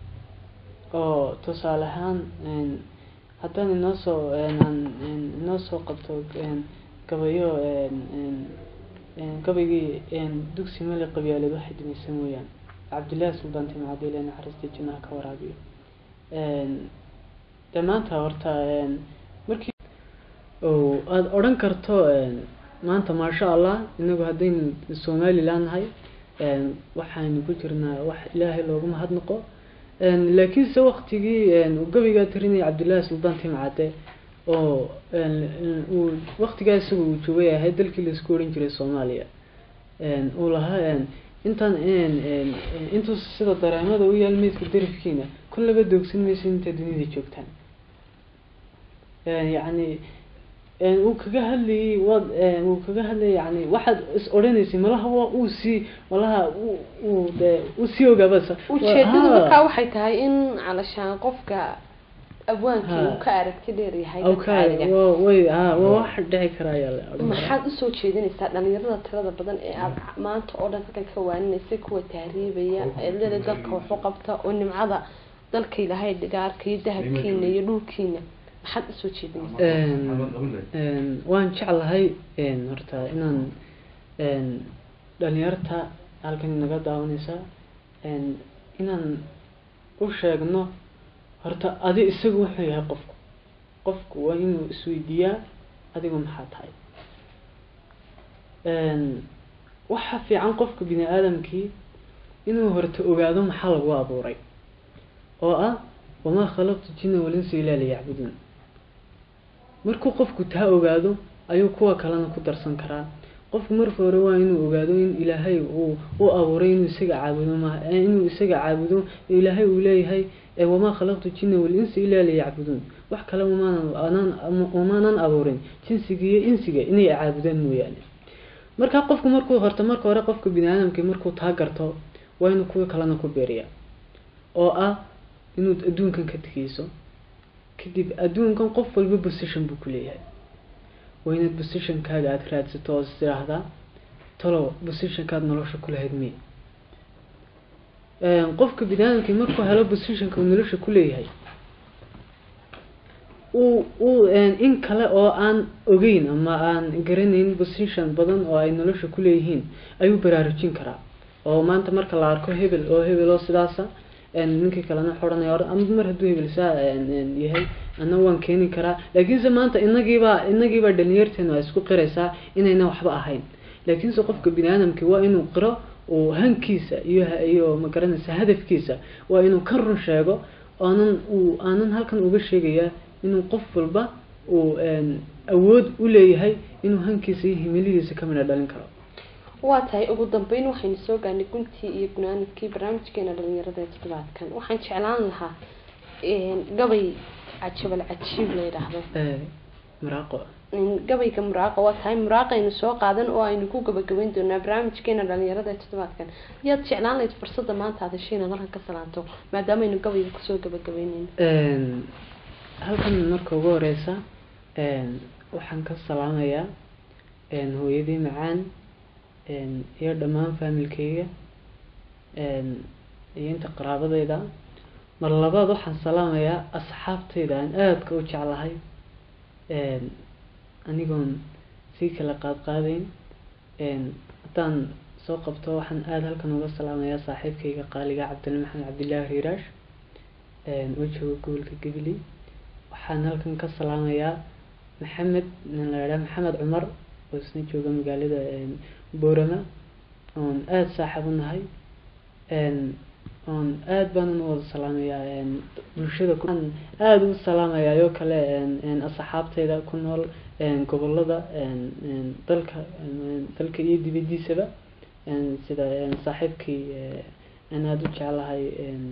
oo tusaale ahaan een, haddaan inoo soo een, aan- een, inoo soo qabto een, gabayo een, een, een, gabaygii een, dugsi mali qabyaaleed waxay dhimaysan mooyaan cabdillahi suldaan timcadi ilaa naxariista jannaha ka waraabiyo Een, dee maanta horta een, markii oo aada odhan karto een, maanta maasha allah inagu haddaynu somaliland nahay een, waxaynu ku jirnaa wax ilaahay loogu mahadnaqo Een, laakiinse waqtigii een, uu gabaygaa tirinaya cabdillahi suldaan timcade oo een, een, uu waqtigaa isaga uu joogay ahayd dalkii laisku odhan jiray soomaaliya Een, uu lahaa een, intaan een, een, een, intuu sida dareemada u yaal meydka darafkiina kullaba doogsan maysa intaad dunida joogtaan Een, yacni een, uu kaga hadlayay waad een, uu kaga hadlayay yani waxaad is odhanaysay malaha waa uu sii malaha uu uu dee uu sii ogaabasa ujeedadu Haa. markaa waxay tahay in calashaan qofka abwaankii Haa. uu ka aragti dheer yahay Aw dadka ka caadiga waa way ha waa wax dhici kara ayaa la odhan karaa. maxaad usoo jeedinaysaa dhalinyarada tirada badan ee aad maanta oo dhan halkan ka waaninaysay kuwa tahriibaya ee leda dalka waxu qabta oo nimcada dalka ilaahay dhigaarka iyo dahabkiina iyo dhulkiina maxaad usoo jeedinaysaa Een, een, waan jeclahay een, horta inaan een, dhalinyarta halkan naga daawanaysa een, inaan u sheegno horta adi isagu wuxuu yahay qofku qofku waa inuu isweydiiyaa adigu maxaa tahay Een, waxa fiican qofka bini aadamkii inuu horta ogaado maxaa lagu abuuray oo ah wamaa khalaqtu jinna walinsa ilaa liyacbuduun markuu qofku taa ogaado ayuu kuwa kalena ku darsan karaa qofku marka hore waa inuu ogaado in ilaahay uu u abuuray inuu isaga caabudo ma eh, inuu isaga caabudo ilaahay uu leeyahay eh, wamaa khalaqtu jinna walinsa ilaa liyacbuduun wax kale umaanan anaan umaanan abuurin jinsiga iyo insiga inay caabudaan mooyaane marka qofku markuu horta marka hore qofka bini aadamkii markuu taa garto waa inuu kuwa kalena ku beeriya oo ah inuu adduunkan ka tegeyso kadib adduunkan qof walba position buu ku leeyahay waa inaad positionkaaga aada raadsato oo is tiraahdaa talow positionkaad nolosha ku lahayd miya Een, qofka bini aadamkii markuu helo positionka uu nolosha ku leeyahay uu uu een, in kale oo aan ogeyn ama aan garanayn position badan oo ay nolosha ku leeyihiin ayuu baraarujin karaa oo maanta marka la arko hebel oo hebel oo sidaasa een, ninkii kalena xoranaya or ama mar hadduu hebel saa een, een, yahay ana waan keeni karaa laakiinse maanta inagiibaa inagiibaa dhalinyarteenu ay isku qiraysaa inayna waxba ahayn laakiinse qofka bini aadamkii waa inuu qiro uu hankiisa iyo ha- iyo magaranaysa hadafkiisa waa inuu ka run sheego aanan uu aanan halkan uga sheegayaa inuu qof walba uu een, awood u leeyahay inuu hankiisa iyo himilidiisa ka midha dhalin karo waa tahay ugu dambeyn waxaynu soo gaarnay guntii iyo gunaanadkii barnaamijkeena dhalinyarada ee toddobaadkan waxaan jeclaan lahaa een, gabay cajabal cajiib la yidhaahdo Ee, miraaqo een, gabayga muraaqa waa tahay muraaqaynu soo qaadan oo aynu ku gabagabayn doonaa barnaamijkeena dhalinyarada ee toddobaadkan yaad jeclaan lahayd fursadda maanta aad heshay inaad halkan ka salaanto maadaamaaynu gabayga kusoo gabagabaynayno Een, halkan marka ugu horeysa een, waxaan ka salaamayaa een, hooyadii macaan een, iyo dhammaan faamilkeyga een, iyo inta qaraabadeyda mar labaad waxaan salaamayaa asxaabteyda aan aadka u jeclahay een, anigoon sii kala qaad qaadayn een, haddaan soo qabto waxaan aada halkan uga salaamayaa saaxiibkayga qaaliga cabdil maxamed cabdillaahi riiraash oo jooga gobolka gabiley waxaan halkan ka salaamayaa maxamed nin la idhaha maxamed cumar oo isna jooga magaalada boorama oon aada saaxiib u nahay oon aada baanan u wada salaamayaa bulshada aan aada u salaamayaa oo kale asxaabteyda ku nool gobolada dalka dalka iyo dibadiisaba sida saaxiibkii aan aada u jeclahay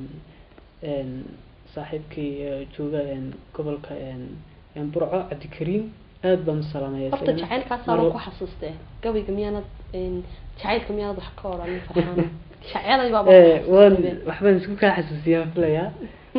saaxiibkii jooga gobolka burco cabdikariim aada baan u salaamaya horta jacaylkaasaa loo ku xasuustee gabayga miyaanad jacaylka miyaanad wax ka odhanin farxaan shaceeday baa waan waxbaan isku kaa xasuusiyaa filayaa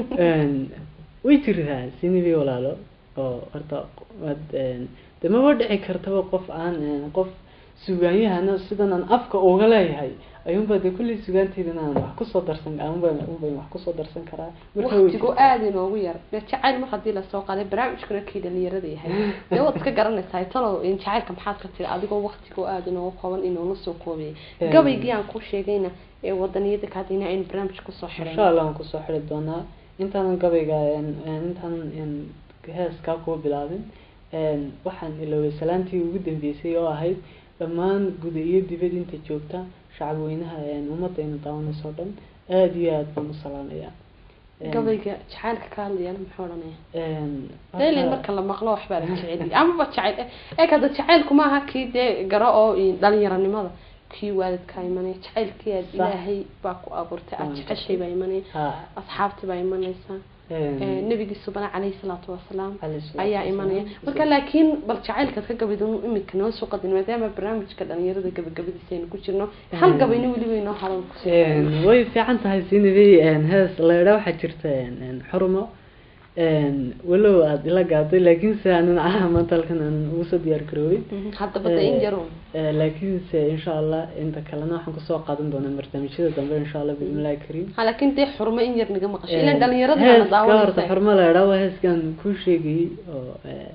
way jirtaa sinibi walaalo oo horta waad de maba dhici kartaba qof aan qof sugaanyahana sidan aan afka uga leeyahay ayuunba de kulley sugaanteyda inaan wax kusoo darsan unba unban wax kusoo darsan karaa waqtigu aada inoogu yar dee jacayl mar haddii lasoo qaaday barnaamijkuna kii dhalinyarada yahay dee waad iska garanaysaa talow jacaylka maxaad ka tiri adigoo waqtigu aada inoogu kooban inoola soo koobiyay gabaygii aan ku sheegayna ee wadaniyada kaadina aynu barnaamij kusoo xiray insha allah waan kusoo xiri doonaa intaanan gabayga intaanan heeskaa kuwa bilaabin waxaan iloobay salaantii ugu dambeysay oo ahayd dhammaan guda iyo dibad inta joogta shacabweynaha ummadayna daawanayso o dhan aada iyo aada baan u salaamayaa gabayga jacaylka ka hadlayana muxuu odhanaya daylan marka la maqlo waxbaa la jeceliy amaba jacayl ee kada jacaylku maaha kii dee garo oo dhalinyaranimada kii waalidkaa imanaya jacaylkii aad ilaahay baa ku abuurtay aada jeceshay baa imanaya asxaabtii baa imanaysa nabigiisu bana caleyhi salaatu wasalaam ayaa imanaya marka laakiin bal jacaylkaad ka gabid imika noo soo qadin maadaama barnaamijka dhalinyarada gabagabadiisa aynu ku jirno hal gabayna weliba inoo hadan way fiican tahay sinibi hees leedha waxaa jirta xurumo walow aada ila gaaday laakiinse aanan caha maanta halkan aanan ugu soo diyaar garoobay haddaba de in yaro laakiinse insha allah inta kalena waxaan kusoo qaadan doonaa barnaamijyada dambe insha allah biidnillahi kariim ha laakiin dee xurmo in yar naga maqasho ilan dhalinyarada heeska horta xurmo la idhaa waa heeskan kuu sheegayay oo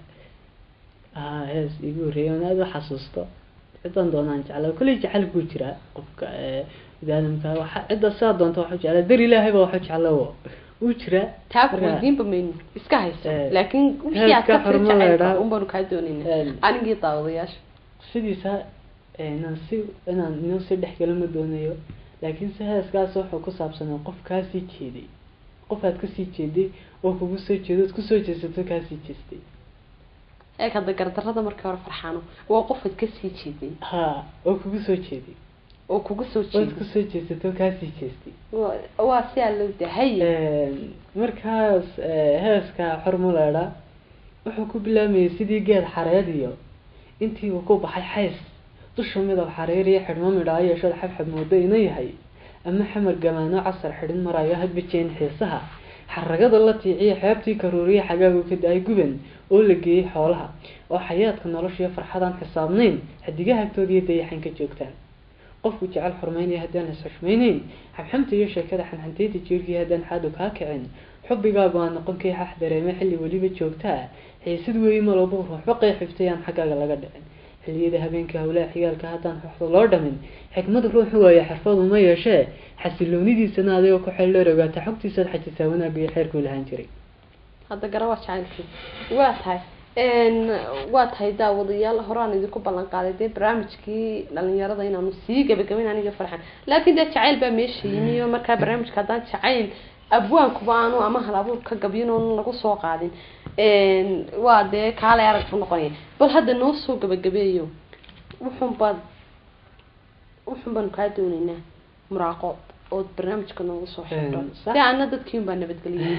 ah hees igu horreeyay oon aada u xasuusto cidan doonaan jeclaa kolley jecel buu jiraa qofka biniaadamka waxa cidda sidaa doonta waxu jeclaa dar ilaahay baa waxu jeclaa wuu jiraa taa kuweydiinba mayno iska hayso laakiin wixii aad ka firi jacaylka unbaanu kaa doonayna anigii daawadayaasha sidiisa inaan si inaan inoo sii dhexgalo ma doonayo laakiin se heeskaas wuxuu ku saabsanaa qof kaasii jeeday qof aad kasii jeeday oo kugu soo jeedo ad kusoo jeesato kaasii jeestay eeg hadda gardarada markii hore farxaano waa qof aad kasii jeeday ha oo kugu soo jeeday oo kugu soo ood jeeday kusoo jeesato kaasii jeestay waa si aa loo dahay markaas heeska xormuleedha wuxuu ku bilaamayay sidii geed xareed iyo intii uu ku baxay xays dusha midab xareer iyo xidhmo midhaa yeeshad xabxab moodo ina yahay ama xamar gamaano casar xidhin marayo hadba jeen xiisaha xaragada la tiiciya xeebtii karuuriya xagaagu ka da-ay guban oo la geeyey xoolaha oo xayaadka noloshiyo farxadaan xisaabnayn xadigaha agtooda iyo dayaxan ka joogtaan qofku jecel xurmeynaya haddaan is xushmayneyn xabxamta iyo sheekada xanxanteyda jeerkii haddaan xaadu kaa kicin xubbigaagu aan noqon kay xax dareeme xilli weliba joogtaa xiisad weeye malooba ruuxba qeyxiftay aan xaggaaga laga dhicin xilliyada habeenka howlaha xigaalka haddaan xuxdo loo dhamin xikmad ruuxu waaye xirfadu ma yeeshee xasiloonidiisana adigoo ku xeeldheer ogaata xogtiisaad xajisaa wanaagga iyo xeerkuu lahaan jiray hadda gara waa jacaylkii waa tahay waa tahay daawadayaal horaan idinku ballan qaaday dee barnaamijkii dhalinyarada inaanu sii gabagabayn aniga farxan laakiin dee jacayl baa meesha yimi oo markaa barnaamijka haddaan jacayl abwaankuba aanu ama hal abuur ka gabyin oon lagu soo qaadin waa dee kaalay arag buu noqonaya bal hadda noo soo gabagabeeyo wuxun baad wuxun baanu kaa dooneynaa muraaqo ood barnaamijka noogu soo xidho si ana dadkii un baa nabadgeliyay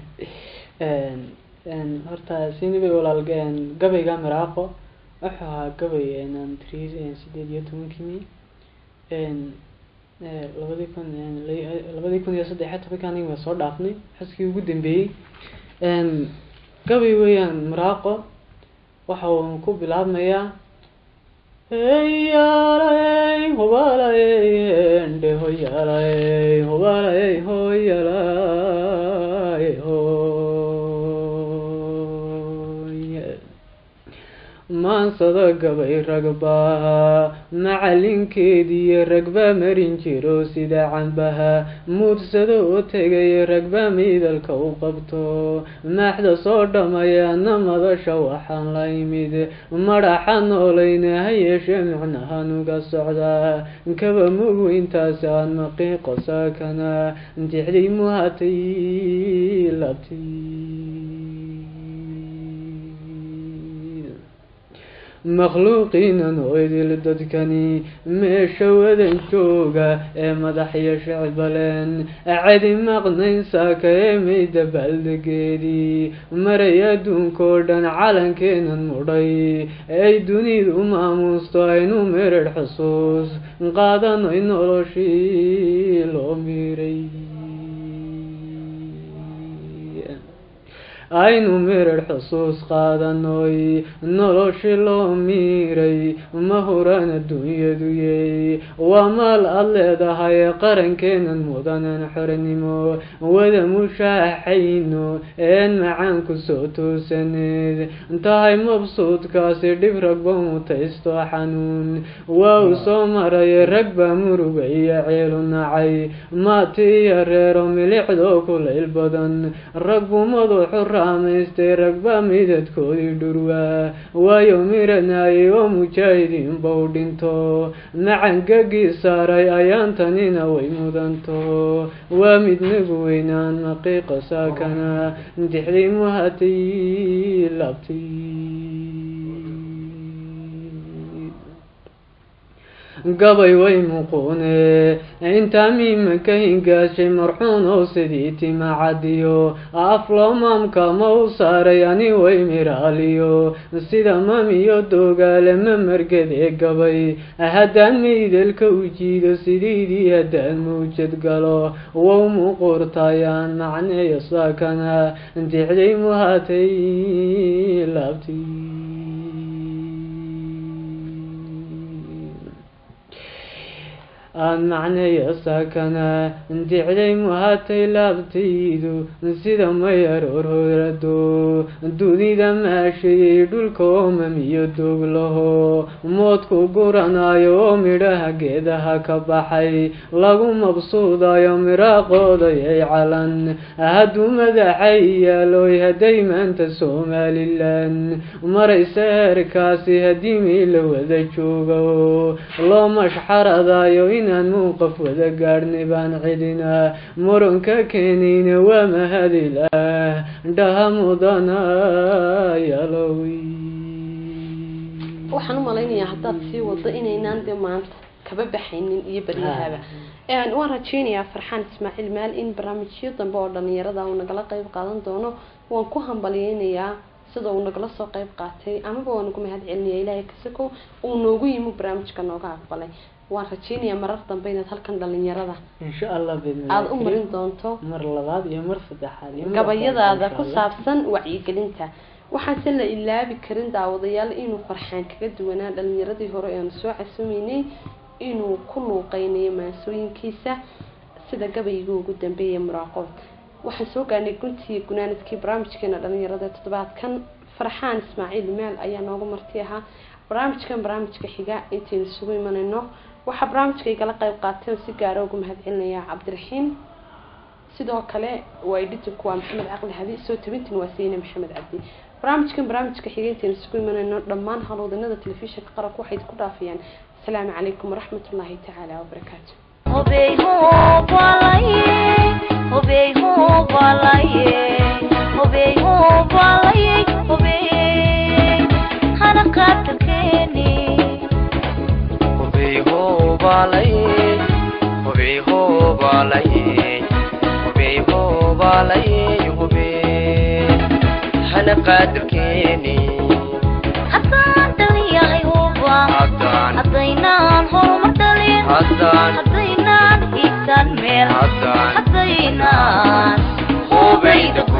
horta sinibay walaal gabayga miraaqo wuxuu ahaa gabay aan tiri sideed iyo tobankii labadii kun labadii kun iyo saddexiyo tobanka aniga waa soo dhaafnay xuskii ugu dambeeyey gabay weeyaan miraaqo waxa uu ku bilaabmayaa heyaalay hobalay ende hoyaalay hobalay hoyaalay hoy maansada gabay ragbaha macalinkeediiyo ragba marin jiro sida cambaha muudsado oo tegay ragba miidalka u qabto maaxda soo dhammayaana madasha waxaan la imid madhaxa noolayna ha yeeshee micnahanuga socdaa kaba mugu intaas aan maqiiqo saakana dixday muhatay labti makhluuqiinan oo idil dadkani meesha wadan jooga ee madaxyo shicbaleen cedi maqnayn saaka ee mayda baaldegeedii maray adduunkoo dhan calankeenan mudhay ay dunidu maamuusto aynu meredh xusuus qaadanoy noloshii loo miiray aynu merer xusuus qaadanoy noloshi loo miiray ma huran adduunyaduyey waa maal aad leedahay qarankeenan mudanan xornimo wada mushaaxayno een macaan ku soo toosaneed tahay mabsuudkaasi dhib ragba mutaysto xanuun waa u soo maray rag baa muruga iyo ceelu nacay maati iyo reero milicdoo kulayl badan ragbu madaxu ramaystay ragba midadkoodii dhurwaa waayo miranayay oo mujaahidiin bow dhinto macangagii saaray ayaantanina way mudanto waa mid nagu weynaan maqiiqa saakana dixday muhatay labtay gabay way muquune intaa miimanka hingaashay marxuun oo sidii tima cadiyo afloomamka ma u saaray ani way miraaliyo sida mamiyo doogaale ma margadee gabay haddaan maydalka u jiido sidiidii haddaan mawjad galo wow muquurtayaan macneeyo saakana dixday muhatay laabti aan macneeyo saakana dicday muhatay laabtaydu sida mayar ororado dunida maashayay dhulka oomamiyo dooglaho moodku guranayo oo midhaha geedaha ka baxay lagu mabsuudayo miraaqoodayay calan hadduu madaxay yaaloy hadday maanta somalilan maraysa heerkaasi haddii miila wada joogo loo mashxaradayo inaan muuqaf wada gaadhnay baan cidina muranka keenayna waa mahadilah dhaha mudana yalowi waxaan u malaynayaa haddaad sii wado inaynaan dee maanta kaba baxaynin iyo baryahaba waan rajeynayaa farxaan ismaaciil maal in barnaamijyo dambe oo dhalinyarada uu nagala qeyb qaadan doono waan ku hambalyeynayaa sida uu nagala soo qeyb qaatay amaba waan ugu mahad celinayaa ilaahay kasako uu noogu yimi barnaamijka nooga aqbalay waan rajeynayaa marar dambe inaad halkan dhalinyarada insha allah bidn aada u marin doonto mar labaad iyo mar saddexaad iyo mar gabayadaada afraad, ku insha Allah. saabsan wacyigelinta waxaase la ilaabi karin daawadayaal inuu farxaan kaga duwanaa dhalinyaradii hore ee aanu soo casuumeynay inuu ku luuqeynayo maansooyinkiisa sida gabayga ugu dambeeya muraaqood waxaan soo gaarnay guntii gunaanadkii barnaamijkeena dhalinyarada toddobaadkan farxaan ismaaciil maal ayaa noogu marti ahaa barnaamijkan barnaamijka xiga intaynu isugu imanayno waxaa barnaamijka igala qeyb qaatay oo si gaara ugu mahad celinayaa cabdiraxiim sidoo kale waa editinku waa maxamed caqli hadi soo tabintin waa sayne maxamed cabdi barnaamijkan barnaamijka xiga intaynu isugu imanayno dhammaan howlwadanada telefishinka qaranka waxay ku dhaafayaan asalaamu calaykum waraxmat ullaahi tacaala wabarakaatu Hobey hobalaye, hobey hobalaye, hobey hobalaye, hobey hana qatarkeeni. hubey hoobalaye hubey hoobalaye hubey hoobalaye hubey hana qaadirkeeni Haddaan dhaliyahay huba, haddaan haddaynaan horumar dhalin, haddaan haddaynaan hiigsan meel, haddaan haddaynaan hubeyda ku